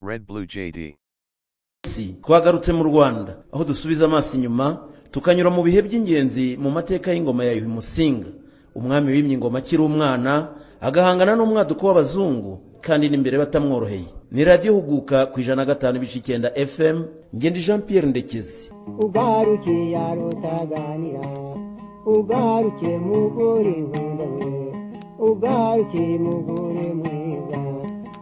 Red Blue JD. si twagarutse mu rwanda aho dusubiza amaso inyuma tukanyura mu bihe by'ingenzi mu mateka y'ingoma ya yuhi musinga umwami wimye ingoma akiri umwana agahangana n'umwaduko w'abazungu kandi n'imbere batamworoheye ni radiyo huguka ku ijana na gatanu ibice icyenda fm ngenda jean pierre ndekezi ugaruke yarutaganira ugaruke mugore nkunda we ugaruke mugore mwiza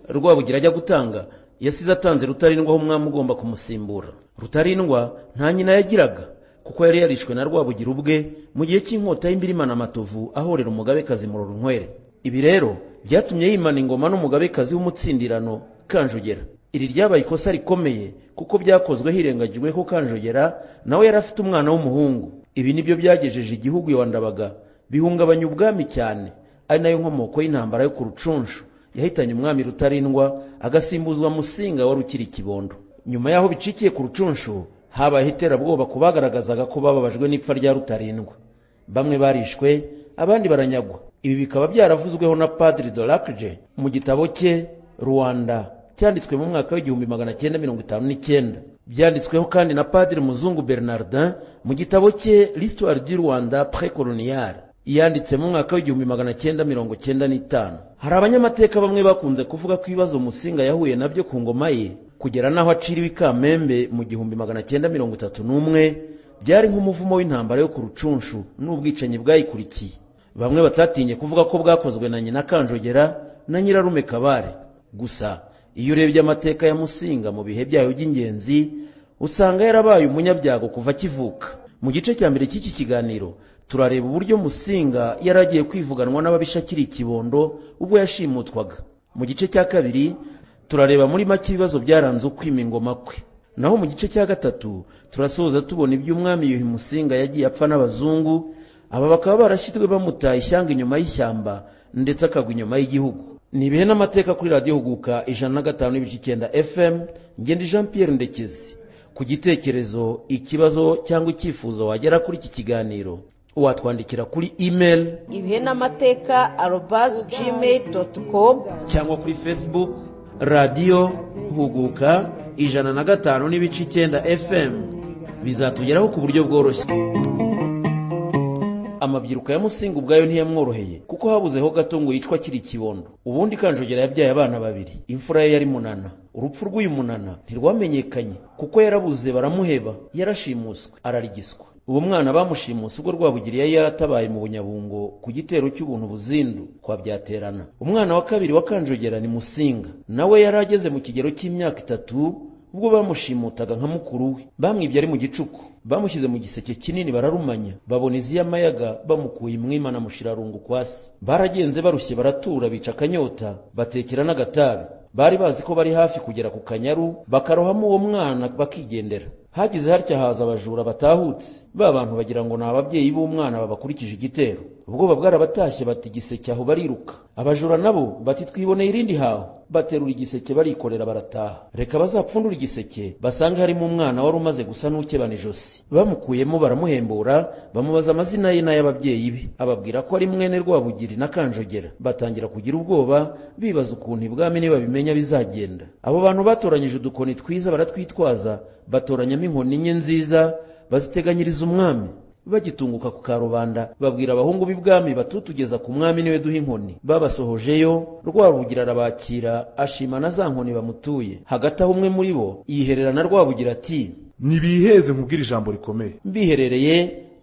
rwabugira ajya gutanga yasize atanze rutarindwa aho umwami ugomba kumusimbura rutarindwa nta nyina yagiraga kuko yari yarishwe na rwabugira ubwe mu gihe cy'inkota y'imbirimana amatovu ahorera umugabekazi murorunkwere ibi rero byatumye yimana ingoma n'umugabekazi w'umutsindirano kanjogera iri ryabaye ikosa rikomeye kuko byakozwe hirengagijwe ko kanjogera nawe yari afite umwana w'umuhungu ibi nibyo byagejeje igihugu iwa ndabaga bihungabanya ubwami cyane ari nayo nkomoko y'intambara yo ku rucunshu yahitanye umwami rutarindwa agasimbuzwa musinga wari ukiri ikibondo nyuma y'aho bicikiye ku rucunshu habayeho iterabwoba ku bagaragazaga ko bababajwe n'ipfa rya rutarindwa bamwe barishwe abandi baranyagwa ibi bikaba byaravuzweho na padiri dorakje mu gitabo cye rwanda cyanditswe mu mwaka w'igihumbi magana cyenda mirongo itanu n'icyenda byanditsweho kandi na padiri muzungu bernardin mu gitabo cye l'histoire du rwanda precoloniale yanditse mu mwaka w'igihumbi magana cyenda mirongo cyenda n'itanu hari abanyamateka bamwe bakunze kuvuga ko ibibazo musinga yahuye nabyo ku ngoma ye kugera n'aho aciriwe i kamembe mu gihumbi magana cyenda mirongo itatu n'umwe byari nk'umuvumo w'intambara yo ku rucunshu n'ubwicanyi bwayikurikiye bamwe batatinye kuvuga ko bwakozwe na nyina kanjogera na nyirarume kabare gusa iyo urebye amateka ya musinga mu bihe byayo by'ingenzi usanga yarabaye umunyabyago kuva akivuka mu gice cya mbere cy'iki kiganiro turareba uburyo musinga yari agiye kwivuganwa n'ababisha akiri ikibondo ubwo yashimutwaga mu gice cya kabiri turareba muri make ibibazo byaranze ukwima ingoma kwe naho mu gice cya gatatu turasoza tubona iby'umwami yuhi musinga yagiye apfa n'abazungu aba bakaba barashyizwe bamutaye ishyanga inyuma y'ishyamba ndetse akagwa inyuma y'igihugu ni ibihe n'amateka kuri radiyo huguka ijana na gatanu n'ibice icyenda fm ngenda jean pierre ndekezi ku gitekerezo ikibazo cyangwa icyifuzo wagera kuri iki kiganiro watwandikira kuri email ibihe n'amateka arobasi gmail doti komu cyangwa kuri facebook radiyo huguka ijana na gatanu n'ibice icyenda fm bizatugeraho ku buryo bworoshye amabyiruka ya musinga ubwayo ntiyamworoheye kuko habuzeho gato ngo yicwa akiri ikibondo ubundi kanjogera yabyaye abana babiri imfura ye yari munana urupfu rw'uyu munana ntirwamenyekanye kuko yarabuze baramuheba yarashimuswe ararigiswa uwo mwana bamushimuse ubwo rwabugira yari yaratabaye mu bunyabungo ku gitero cy'ubuntu buzindu kwa byaterana umwana wa kabiri wa kanjogera ni musinga nawe yari ageze mu kigero cy'imyaka itatu ubwo bamushimutaga nka mukuru we bamwibye ari mu gicuku bamushyize mu giseke kinini bararumanya babona izi y'amayaga bamukuye imwima na mushirarungu kwasi baragenze barushye baratura bica akanyota batekera n'agatabi bari bazi ko bari hafi kugera ku kanyaru bakarohamo uwo mwana bakigendera hagize hatya haza abajura batahutse ba bantu bagira ngo ni ababyeyi b'umwana babakurikije igitero ubwoba bwarabatashye bati igiseke aho bariruka abajura nabo bati twiboneye irindi haho baterura igiseke barikorera barataha reka bazapfundura igiseke basange harimo umwana wari umaze gusa n'ukebana ijosi bamukuyemo baramuhembura bamubaza amazina ye n'ay'ababyeyi be ababwira ko ari mwene rwabugiri na kanjogera batangira kugira ubwoba bibaza ukuntu ibwami nibabimenya bizagenda abo bantu batoranyije udukoni twiza baratwitwaza batoranyamo inkoni enye nziza baziteganyiriza umwami bagitunguka ku karubanda babwira abahungu b'ibwami batutugeza ku mwami niwe duha inkoni babasohojeyo rwabugira arabakira ashima na za nkoni bamutuye hagati aho umwe muri bo yihererana rwabugira ati ntibiheze nkubwire ijambo rikomeye mbiherereye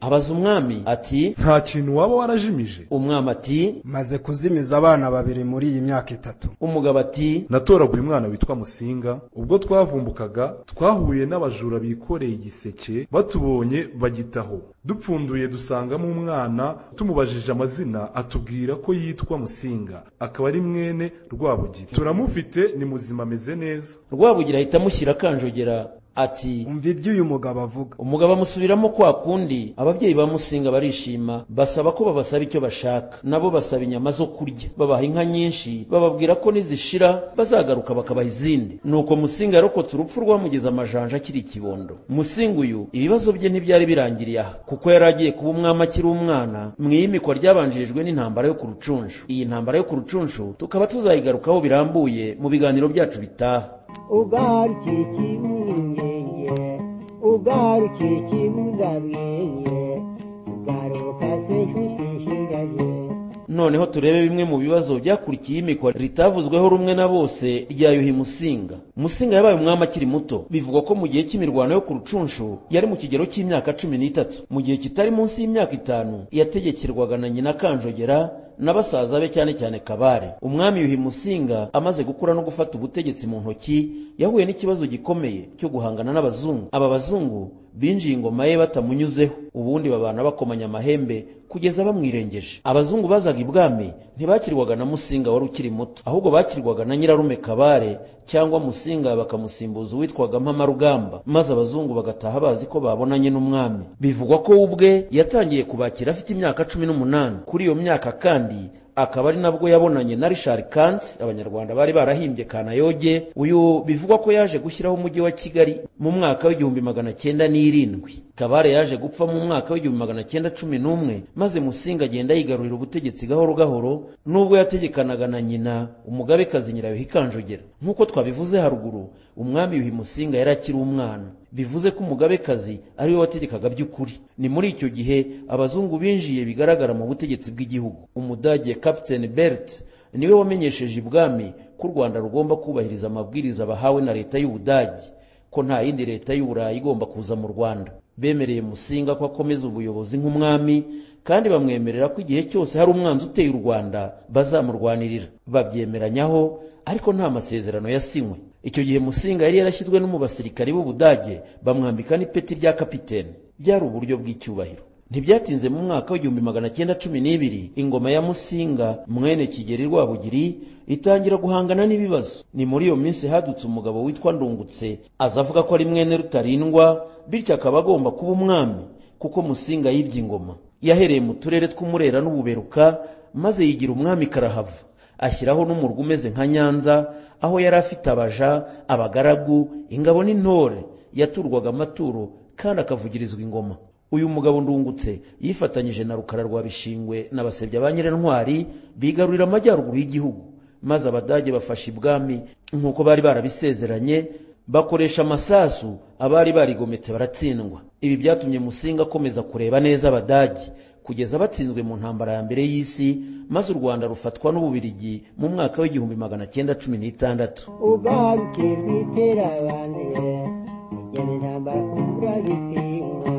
abaza umwami ati nta kintu waba warajimije umwami ati maze kuzimiza abana babiri muri iyi myaka itatu umugabo ati natoraguye umwana witwa musinga ubwo twavumbukaga twahuye n'abajura bikoreye igiseke batubonye bagitaho dupfunduye dusangamo umwana tumubajije amazina atubwira ko yitwa musinga akaba ari mwene rwabugiri turamufite ni muzima ameze neza rwabugira ahita amushyira akanjogera ati umva iby'uyu mugabo avuga umugabo amusubiramo kwa kundi ababyeyi ba musinga barishima basaba ko babasaba icyo bashaka nabo basaba inyama zo kurya babaha inka nyinshi bababwira ko nizishira bazagaruka bakabaha izindi nuko musinga yarokotse urupfu rwamugeze amajanja akiri ikibondo musinga uyu ibibazo bye ntibyari birangiriye aha kuko yari agiye kuba umwami akiri umwana mu iyimikwa ryabanjirijwe n'intambara yo ku rucunshu iyi ntambara yo ku rucunshu tukaba tuzayigarukaho birambuye mu biganiro byacu bitaha ugaruke kibungenge ugaruke kibuzabwenge ugaruka se inshuti ishingaje noneho turebe bimwe mu bibazo byakurikiye imikwa ritavuzweho rumwe na bose rya yuhi musinga musinga yabaye umwami akiri muto bivugwa ko mu gihe cy'imirwano yo ku rucunshu yari mu kigero cy'imyaka cumi n'itatu mu gihe kitari munsi y'imyaka itanu yategekerwaga na nyina kanjogera na basaza be cyane cyane kabare umwami yuhi musinga amaze gukura no gufata ubutegetsi mu ntoki yahuye n'ikibazo gikomeye cyo guhangana n'abazungu aba bazungu binjiye ingoma ye batamunyuzeho ubundi babana bakomanya amahembe kugeza bamwirengeje abazungu bazaga ibwami ntibakirwaga na musinga wari ukiri muto ahubwo bakirwaga na nyirarume kabare cyangwa musinga bakamusimbuza uwitwaga mpamarugamba maze abazungu bagataha bazi ko babonanye n'umwami bivugwa ko we ubwe yatangiye kubakira afite imyaka cumi n'umunani kuri iyo myaka kandi akaba ari nabwo yabonanye na Richard Kant abanyarwanda bari barahimbye Kanayoge uyu bivugwa ko yaje gushyiraho umujyi wa Kigali mu mwaka w'igihumbi magana cyenda n'irindwi Kabare yaje gupfa mu mwaka w'igihumbi magana cyenda cumi n'umwe maze Musinga agenda yigarurira ubutegetsi gahoro gahoro nubwo yategekanaga na nyina umugabekazi Nyirayuhi Kanjogera nk'uko twabivuze haruguru umwami Yuhi Musinga yari akiri umwana bivuze ko umugabekazi ari we wategekaga by'ukuri ni muri icyo gihe abazungu binjiye bigaragara mu butegetsi bw'igihugu umudage captain bert niwe wamenyesheje ibwami ko u rwanda rugomba kubahiriza amabwiriza bahawe na leta y'ubudage ko nta yindi leta y'uburayi igomba kuza mu rwanda bemereye musinga ko akomeza ubuyobozi nk'umwami kandi bamwemerera ko igihe cyose hari umwanzi uteye u rwanda bazamurwanirira babyemeranyaho ariko nta masezerano yasinywe icyo gihe musinga yari yarashyizwe no mu basirikari b'ubudage bamwambika n'ipeti rya kapitene byari uburyo bw'icyubahiro ntibyatinze mu mwaka w'igihumbi magana cyenda cumi n'ibiri ingoma ya musinga mwene kigeri rwabugiri itangira guhangana n'ibibazo ni muri iyo minsi hadutse umugabo witwa ndungutse aza avuga ko ari mwene rutarindwa bityo akaba agomba kuba umwami kuko musinga yibye ingoma yahereye mu turere tw'umurera n'ububeruka maze yigira umwami karahava ashyiraho n'umurwa umeze nka nyanza aho yari afite abaja abagaragu ingabo n'intore yaturwaga amaturo kandi akavugirizwa ingoma uyu mugabo ndungutse yifatanyije na rukara rwa bishingwe na basebya ba nyirantwari bigarurira amajyaruguru y'igihugu maze abadage bafashe ibwami nk'uko bari barabisezeranye bakoresha amasasu abari barigometse baratsindwa ibi byatumye musinga akomeza kureba neza abadage kugeza batsinzwe mu ntambara ya mbere y'isi maze u rwanda rufatwa n'ububirigi mu mwaka w'igihumbi magana cyenda cumi n'itandatu ugaruke rwiterabane ugenera bakura bitinka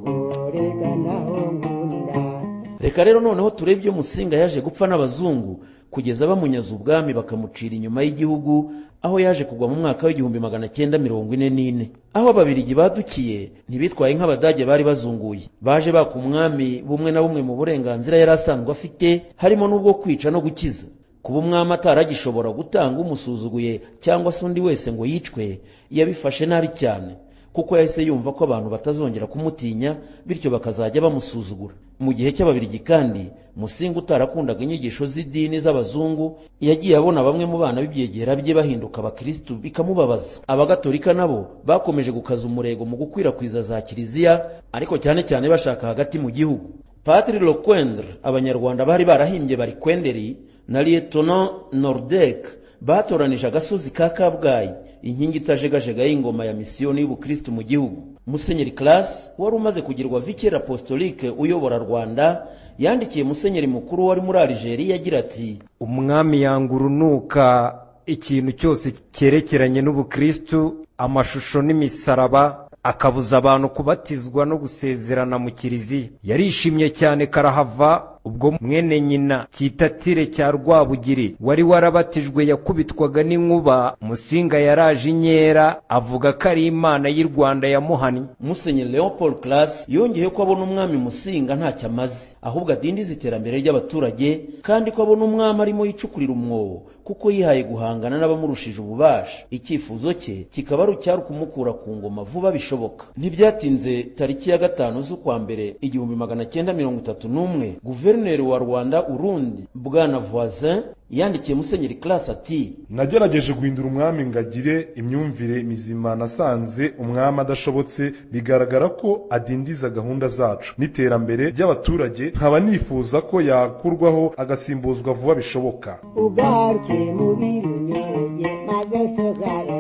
urega naho nkunda reka rero noneho turebe ibyo musinga yaje gupfa n'abazungu kugeza bamunyaza ubwami bakamucira inyuma y'igihugu aho yaje kugwa mu mwaka w'igihumbi magana cyenda mirongo ine n'ine aho ababirigi badukiye ntibitwaye nk'abadage bari bazunguye baje baka umwami bumwe na bumwe mu burenganzira yari asanzwe afite harimo n'ubwo kwica no gukiza kuba umwami ataragishobora gutanga umusuzuguye cyangwa se undi wese ngo yicwe yabifashe nabi cyane kuko yahise yumva ko abantu batazongera kumutinya bityo bakazajya bamusuzugura mu gihe cy'ababirigi kandi musinga utarakundaga inyigisho z'idini z'abazungu yagiye abona bamwe mu bana b'ibyegera bye bahinduka abakirisitu bikamubabaza abagatolika nabo bakomeje gukaza umurego mu gukwirakwiza za kiliziya ariko cyane cyane bashaka hagati mu gihugu patiri lokwendre abanyarwanda bari barahimbye bari kwenderi na liyetona nordek batoranije agasozi ka kabgayi inkingi itajegajega y'ingoma ya misiyoni y'ubukristu mu gihugu musenyeri class wari umaze kugirwa vicaire apostolique uyobora rwanda yandikiye musenyeri mukuru wari muri algeria agira ati umwami yanga urunuka ikintu cyose cyerekeranye n'ubukristu amashusho n'imisaraba akabuza abantu kubatizwa no gusezerana mu kiliziya yarishimye cyane karahava ubwo mwene nyina kitatire cya rwabugiri wari warabatijwe yakubitwaga n'inkuba musinga yaraje inkera avuga ko ari imana y'i rwanda yamuhannye musenyeri leopold class yongeyeho ko abona umwami musinga ntacyo amaze ahubwo adindiza iterambere ry'abaturage kandi ko abona umwami arimo yicukurira umwobo kuko yihaye guhangana n'abamurushije ububasha icyifuzo cye kikaba ari icyari kumukura ku ngoma vuba bishoboka ntibyatinze tariki ya gatanu z'ukwa mbere igihumbi magana cyenda mirongo itatu n'umwe guverinoma guverineri wa rwanda urundi bwana voisin yandikiye musenyeri class ati nagerageje guhindura umwami ngagire imyumvire mizima nasanze umwami adashobotse bigaragara ko adindiza gahunda zacu n'iterambere ry'abaturage nkaba nifuza ko yakurwaho agasimbuzwa vuba bishoboka ugaruke mu birunyange ntagasogara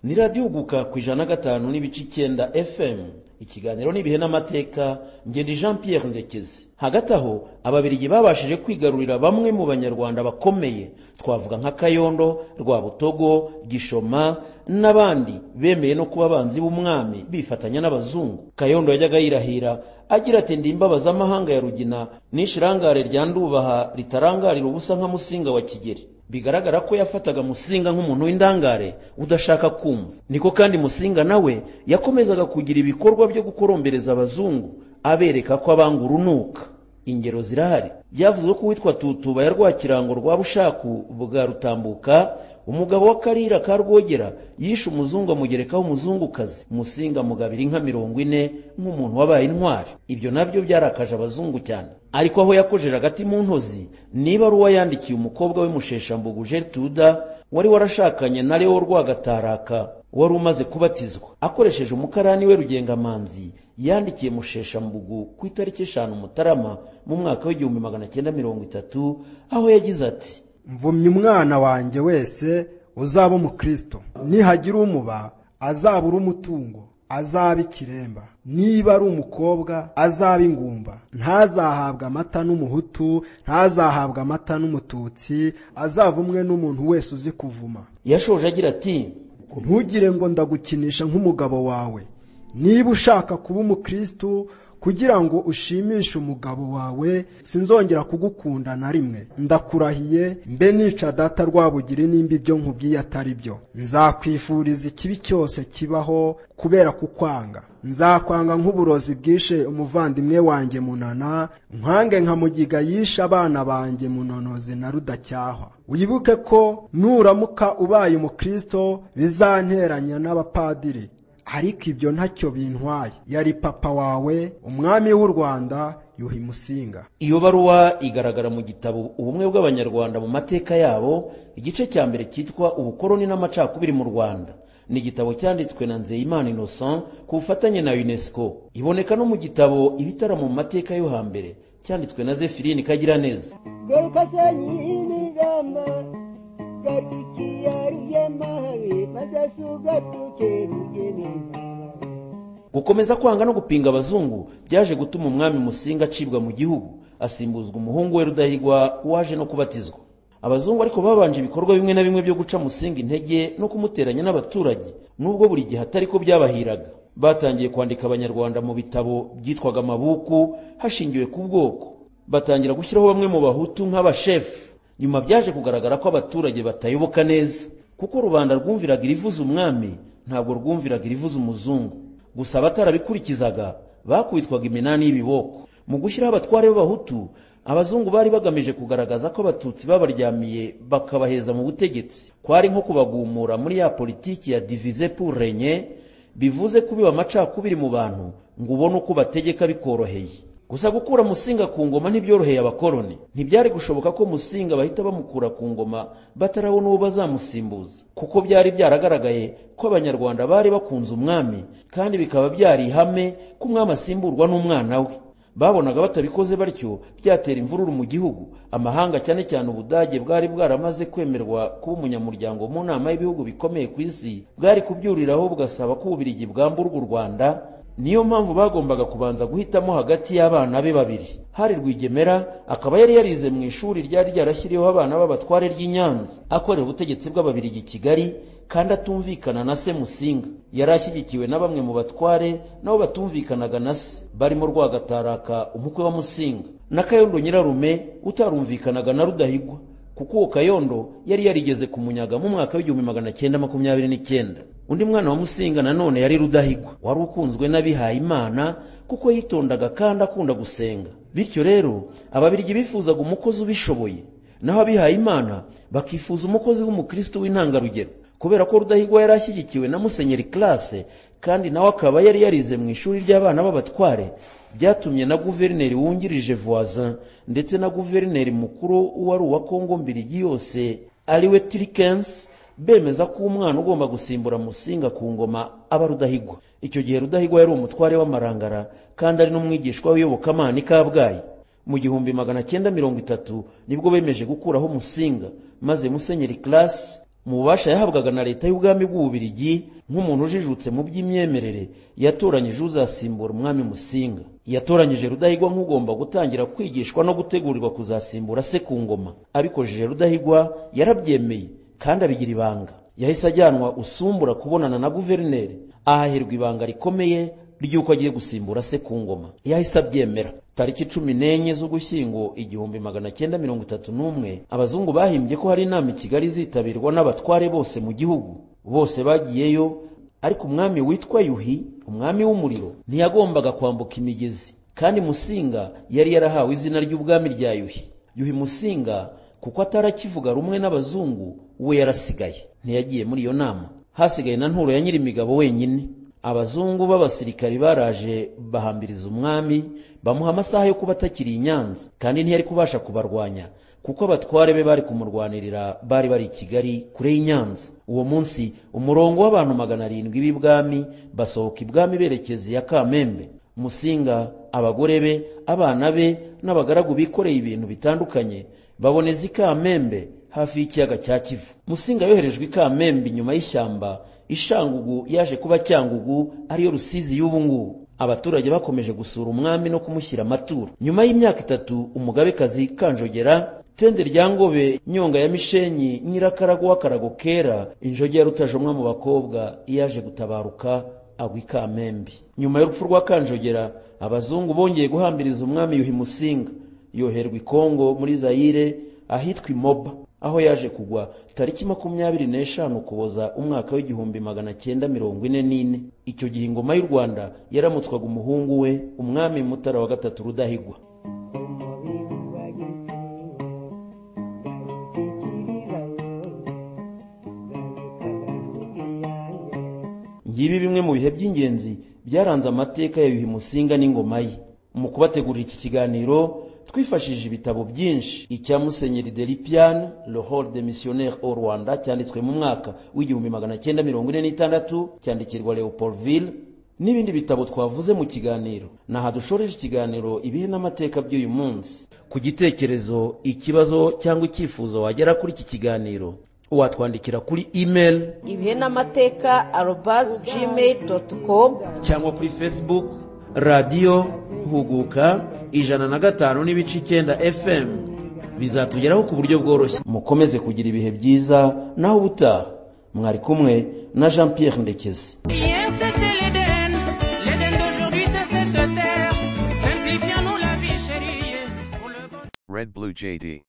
ni radiyo uguka ku ijana na gatanu n'ibice icyenda fm ikiganiro n'ibihe n'amateka ngenda jean pierre ndekezi hagati aho ababiligi babashije kwigarurira bamwe mu banyarwanda bakomeye twavuga nka kayondo rwabutogo gishoma n'abandi bemeye no kuba abanzi b'umwami bifatanya n'abazungu kayondo yajyaga yirahira agira ati ndi imbabaza amahanga ya rugina n'ishirangare rya ndubaha ritarangarira ubusa nka musinga wa kigeri bigaragara ko yafataga musinga nk'umuntu w'indangare udashaka kumva niko kandi musinga nawe yakomezaga kugira ibikorwa byo gukorombereza abazungu abereka ko abanga urunuka ingero zirahari byavuzwe ko uwitwa tutuba ya rwakirango rwa bushaku bwa rutambuka umugabo w'akarira ka rwogera yishe umuzungu amugerekaho umuzungukazi musinga mugabira inka mirongo ine nk'umuntu wabaye intwari ibyo nabyo byarakaje abazungu cyane ariko aho yakojeje agati mu ntozi niba ari uwayandikiye umukobwa we musheshambugu gertruda wari warashakanye na leo rwagataraka wari umaze kubatizwa akoresheje umukarani we rugengamanzi yandikiye musheshambugu ku itariki eshanu mutarama mu mwaka w'igihumbi magana cyenda mirongo itatu aho yagize ati mvumye umwana wanjye wese uzaba umukristo nihagira umuba azabura umutungo azaba ikiremba niba ari umukobwa azaba ingumba ntazahabwa amata n'umuhutu ntazahabwa amata n'umututsi azavumwe n'umuntu wese uzi kuvuma yashoje agira ati ntugire ngo ndagukinisha nk'umugabo wawe niba ushaka kuba umukristo kugira ngo ushimishe umugabo wawe sinzongera kugukunda na rimwe ndakurahiye mbe nica data rwabugiri nimba ibyo nkubwiye atari byo nzakwifuriza ikibi cyose kibaho kubera kukwanga nzakwanga nk'uburozi bwishe umuvandimwe wanjye munana nkange nka mugiga yishe abana banjye munonozi na rudacyahwa wibuke ko nuramuka ubaye umukristo bizanteranya n'abapadiri ariko ibyo ntacyo bintwaye yari papa wawe umwami w'u rwanda yuhi musinga iyo baruwa igaragara mu gitabo ubumwe bw'abanyarwanda mu mateka yabo igice cya mbere cyitwa ubukoroni n'amacakubiri mu rwanda ni igitabo cyanditswe na nzeyimana innocent ku bufatanye na unesco iboneka no mu gitabo ibitaramo mu mateka yo hambere cyanditswe na zefirini kagiraneza Garuka sanyi zamba garukiya rugemahawe masasu gatuke rugemeza gukomeza kwanga no gupinga abazungu byaje gutuma umwami musinga acibwa mu gihugu asimbuzwa umuhungu we rudahigwa waje no kubatizwa abazungu ariko babanje ibikorwa bimwe na bimwe byo guca musinga intege no kumuteranya n'abaturage nubwo buri gihe atari ko byabahiraga batangiye kwandika abanyarwanda mu bitabo byitwaga amabuku hashingiwe ku bwoko batangira gushyiraho bamwe mu bahutu nk'abashefu nyuma byaje kugaragara ko abaturage batayoboka neza kuko rubanda rwumviraga irivuza umwami ntabwo rwumviraga irivuza umuzungu gusa abatarabikurikizaga bakubitwaga iminani y'ibiboko mu gushyiraho abatware b'abahutu abazungu bari bagamije kugaragaza ko abatutsi babaryamiye bakabaheza mu butegetsi kwari nko kubagumura muri ya politiki ya divize pour renye bivuze kubiba amacakubiri mu bantu ngo ubone uko bategeka bikoroheye gusa gukura musinga ku ngoma ntibyoroheye abakoroni ntibyari gushoboka ko musinga bahita bamukura ku ngoma batarabona uwo bazamusimbuza kuko byari byaragaragaye ko abanyarwanda bari bakunze umwami kandi bikaba byari ihame ko umwami asimburwa n'umwana we babonaga batabikoze batyo byatera imvururu mu gihugu amahanga cyane cyane ubudage bwari bwaramaze kwemerwa kuba umunyamuryango mu nama y'ibihugu bikomeye ku isi bwari kubyuriraho bugasaba ko ububirigi bwamburwa u rwanda niyo mpamvu bagombaga kubanza guhitamo hagati y'abana be babiri hari rwigemera akaba yari yarize mu ishuri ryari ryarashyiriweho abana b'abatware ry'i nyanza akorera ubutegetsi bw'ababirigi i kigali kandi atumvikana na se musinga yari ashyigikiwe na bamwe mu batware nabo batumvikanaga na se barimo rwagataraka umukwe wa musinga na kayondo nyirarume utarumvikanaga na rudahigwa kuko uwo kayondo yari yarigeze kumunyaga mu mwaka w'igihumbi magana cyenda makumyabiri n'icyenda undi mwana wa musinga nanone yari rudahigwa wari ukunzwe n'abihaye imana kuko yitondaga kandi akunda gusenga bityo rero ababirigi bifuzaga umukozi ubishoboye naho abihaye imana bakifuza umukozi w'umukristo w'intangarugero kubera ko rudahigwa yari ashyigikiwe na musenyeri classe kandi nawe akaba yari yarize mu ishuri ry'abana b'abatware byatumye na guverineri wungirije voisin ndetse na guverineri mukuru wari uwa kongo mbirigi yose ariwe tirikens bemeza ko umwana ugomba gusimbura musinga ku ngoma aba rudahigwa icyo gihe rudahigwa yari umutware w'amarangara kandi ari n'umwigishwa w'iyobokamana i kabgayi mu gihumbi magana cyenda mirongo itatu nibwo bemeje gukuraho musinga maze musenyeri classe mu bubasha yahabwaga na leta y'ubwami bw'ububirigi nk'umuntu ujijutse mu by'imyemerere yatoranyije uzasimbura umwami musinga yatoranyije rudahigwa nk'ugomba gutangira kwigishwa no gutegurirwa kuzasimbura se ku ngoma abikojeje rudahigwa yarabyemeye kandi abigira ibanga yahise ajyanwa usumbura kubonana na guverineri ahahirwa ibanga rikomeye ry'uko agiye gusimbura se ku ngoma yahise abyemera tariki cumi n'enye z'ugushyingo igihumbi magana cyenda mirongo itatu n'umwe abazungu bahimbye ko hari inama i kigali izitabirwa n'abatware bose mu gihugu bose bagiyeyo ariko umwami witwa yuhi umwami w'umuriro ntiyagombaga kwambuka imigezi kandi musinga yari yarahawe izina ry'ubwami rya yuhi yuhi musinga kuko atarakivuga rumwe n'abazungu we yarasigaye ntiyagiye muri iyo nama hasigaye na nturo ya nyirimigabo wenyine abazungu b'abasirikari baraje bahambiriza umwami bamuha amasaha yo kuba atakiri i nyanza kandi ntiyari kubasha kubarwanya kuko abatware be bari kumurwanirira bari bari i kigali kure y'i nyanza uwo munsi umurongo w'abantu magana arindwi b'ibwami basohoka ibwami berekeza iya kamembe musinga abagore be abana be n'abagaragu bikoreye ibintu bitandukanye baboneza i kamembe hafi y'ikiyaga cya kivu musinga yoherejwe i kamembe inyuma y'ishyamba ishangugu yaje kuba cyangugu ariyo rusizi y'ubu ngubu abaturage bakomeje gusura umwami no kumushyira amaturo nyuma y'imyaka itatu umugabekazi kanjogera tende rya ngobe nyonga ya mishenyi nyirakarago w'akarago kera injogi ya rutajomwa mu bakobwa yaje gutabaruka agwa i kamembe nyuma y'urupfu rwa kanjogera abazungu bongeye guhambiriza umwami yuhi musinga yoherwa i kongo muri zayire ahitwa imoba aho yaje kugwa tariki makumyabiri n'eshanu ukuboza umwaka w'igihumbi magana cyenda mirongo ine n'ine icyo gihe ingoma y'u rwanda yaramutswaga umuhungu we umwami mutara wa gatatu rudahigwa ngibi bimwe mu bihe by'ingenzi byaranze amateka ya yuhi musinga n'ingoma ye mu kubategurira iki kiganiro twifashishije ibitabo byinshi icya musenyeri deripiane le hall de missionnaire au rwanda cyanditswe mu mwaka w'igihumbi magana cyenda mirongo ine n'itandatu cyandikirwa leopoldville n'ibindi bitabo twavuze mu kiganiro ni aha dushoreje ikiganiro ibihe n'amateka by'uyu munsi ku gitekerezo ikibazo cyangwa icyifuzo wagera kuri iki kiganiro watwandikira kuri email ibihe n'amateka arobazi gmail doti komu cyangwa kuri facebook radiyo huguka ijana na gatanu n'ibice icyenda fm bizatugeraho ku buryo bworoshye mukomeze kugira ibihe byiza naho ubutaha mwari kumwe na jean pierre ndekezi Hier c'était l'Éden, l'Éden d'aujourd'hui c'est cette terre. Simplifions-nous la vie chérie. pour le bon- Red Blue JD.